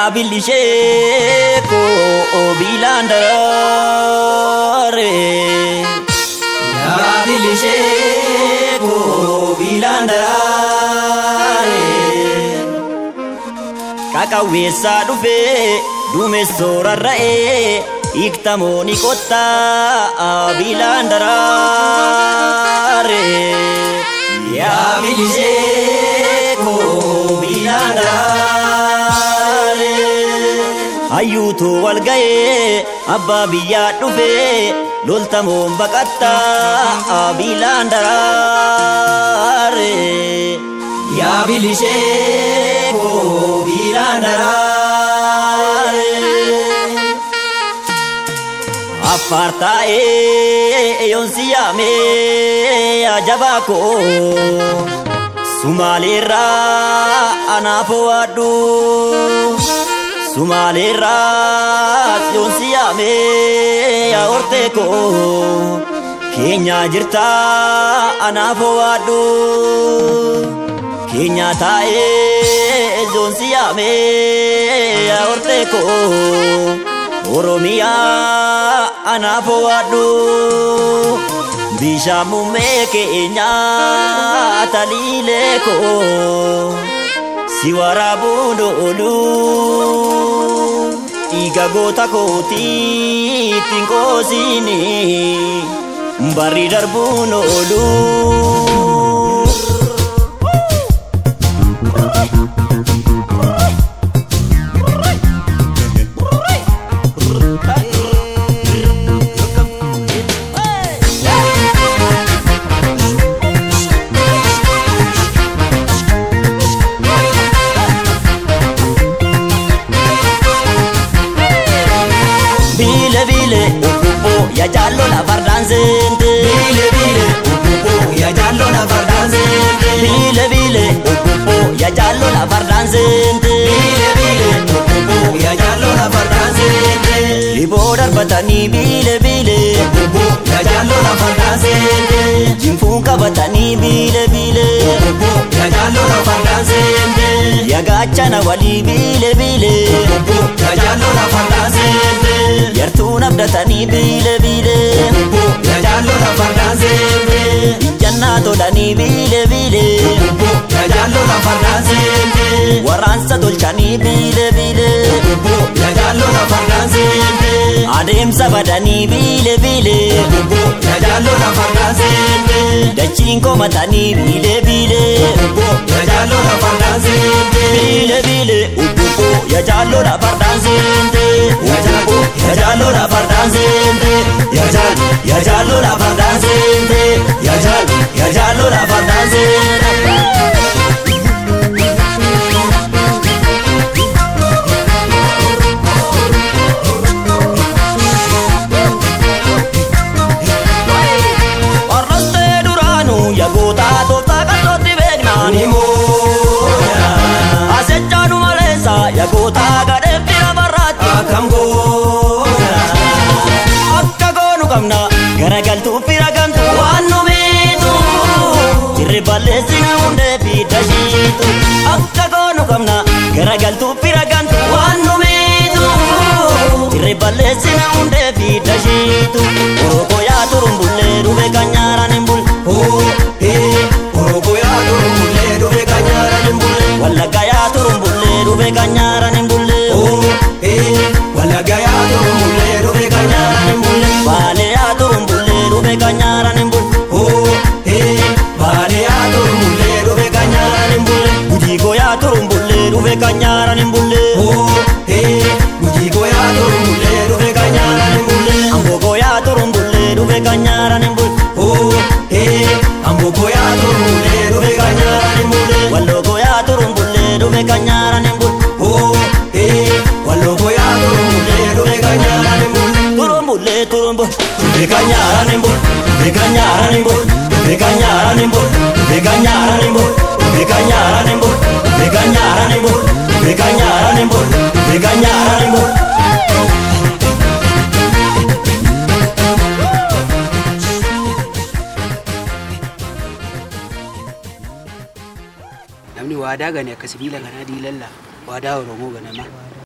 yaa bilishee koo biilaan daraare. Yaa bilishee koo biilaan daraare. Qaqawweessaa dhufee duumessoo rarra'ee hiiktamooni kottaa biilaan daraare. Yaa bilishee koo biilaan daraare. Hayyuutu wal ga'ee abbaa biyyaa dhufee loltamoon baqattaa biilaan daraare. Yaa bilishee koo biilaan daraare. Affaar taa'ee yoonsi yaamee ajabaa koo Sumaaleerraa anaaf waaddu Sumaaleerraa yoonsi yaamee hortee koo Keenyaa jirtaa anaaf waaddu Keenyaa taa'ee yoonsi yaamee hortee koo Oromiyaa anaaf waaddu bishaan muummee keenyaa taliilee koo si waraabuun oolu dhiiga goota kootii ittiin qoosini barri darbuun oolu. Bile bile upupo ya jallo la fardaan seente. Bile bile upupo ya jallo la fardaan seente. Bile bile upupo ya jallo la fardaan seente. Bile bile upupo ya jallo la fardaan seente. Liboo darbatanii bile bile upupo ya jallo la fardaan seente. Jinfuun qabatanii bile bile upupo ya jallo la fardaan seente. Yagaachana walii bile bile upupo ya jallo la fardaan seente. Yartuun abdatanii biile biile Yaajalloo lafa daanseente Ijjannaa tolanii biile biile Yaajalloo lafa daanseente Waraansa tolchanii biile biile Yaajalloo lafa daanseente Adeemsa badanii biile biile Yaajalloo lafa daanseente Dachiin komatanii biile biile Yaajalloo lafa daanseente Biile biile ubbubo yaajalloo lafa daanseente Yaajalloo yaajalloo lafa daanseente Yaajalloo yaajalloo lafa daanseente Yaajalloo yaajalloo lafa daanseente Orrostee duraanuu yagootaa tooftaa qal'ootti beeknaan himoodha. Asechaan maleessa yagootaa gadheen bira barraatti akkam goona. Akka goonu qabna garagaltuu fira gamtu waan nu miitu. Jirri balleessina hundee fi dashiitu. Akka goonu qabna garagaltuu fira gamtu waan nu miitu. Jirri balleessina hundee fi dashiitu. Oromoo yaa turumbullee dhufe kan nyaaraan hin bulle. Oromoo yaa turumbullee dhufe kan nyaaraan hin bulle. Wallagga yaa turumbullee dhufe kan nyaaraan hin bulle. Wallagga yaa turumbullee dhufe kan nyaaraan hin bulle. Baalee yaa turumbullee dhufe kan nyaaraan hin bulle. Baalee yaa turumbullee dhufe kan nyaaraan hin bulle. Gujiigoo yaa turumbullee dhufe kan nyaaraan hin bulle. Gujiigoo yaa turumbullee dhufe kan nyaaraan hin bulle. Amboogoo yaa turumbullee dhufe kan nyaaraan hin bulle. Amboogoo yaa turumbullee dhufe kan nyaaraan hin bulle. Walloogoo yaa turumbullee dhufe kan nyaaraan hin bulle. Walloogoo yaa turumbullee dhufe kan nyaaraan hin bulle. Turumbullee turumbu dhufe kan nyaaraan hin bulle. Dhufe kan nyaaraan hin bulle. Dhufe kan nyaaraan hin bulle. Dhufe kan nyaaraan hin bulle. Dhufe kan nyaaraan hin bulle. Dhufe kan nyaaraan hin bulle. Dhufe kan nyaaraan hin bulle. Dhufe kan nyaaraan hin bulle. namni waadaa gane akka sibiila kanaa diilalla waadaa oromoo ganama